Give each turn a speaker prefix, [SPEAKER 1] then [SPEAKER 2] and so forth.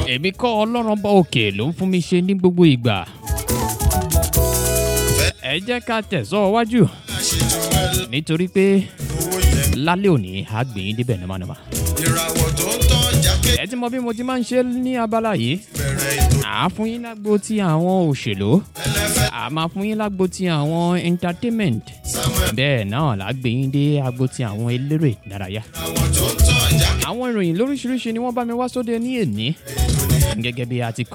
[SPEAKER 1] èmi kọ́ ọlọ́run bá òkè ló ń fún mi ṣe ní gbogbo ìgbà. ẹ jẹ́ ká tẹ̀sọ́ wájú
[SPEAKER 2] àṣejù ẹ
[SPEAKER 1] nítorí pé
[SPEAKER 2] owó yẹn.
[SPEAKER 1] lálẹ́ òní á gbé yín débẹ̀ nàmánàmá.
[SPEAKER 2] ìràwọ̀ tó ń tàn jákè
[SPEAKER 1] ẹ ti mọ bí mo ti máa ń ṣe ní abala yìí
[SPEAKER 2] bẹ̀rẹ̀ ètò
[SPEAKER 1] à á fún yín lágbo ti àwọn òṣèlú
[SPEAKER 2] ẹlẹ́fẹ̀
[SPEAKER 1] à á máa fún yín lágbo ti àwọn entertainment
[SPEAKER 2] samuel.
[SPEAKER 1] bẹ́ẹ̀ náà là á gbé yín dé agbo ti àwọn eléré ìdárayá.
[SPEAKER 2] ìràwọ̀ tó ń tàn jákè
[SPEAKER 1] àwọn ìròyìn lóríṣiríṣi ni wọ́n bá mi wá sóde ní èní gẹ́gẹ́ bí a ti kọ́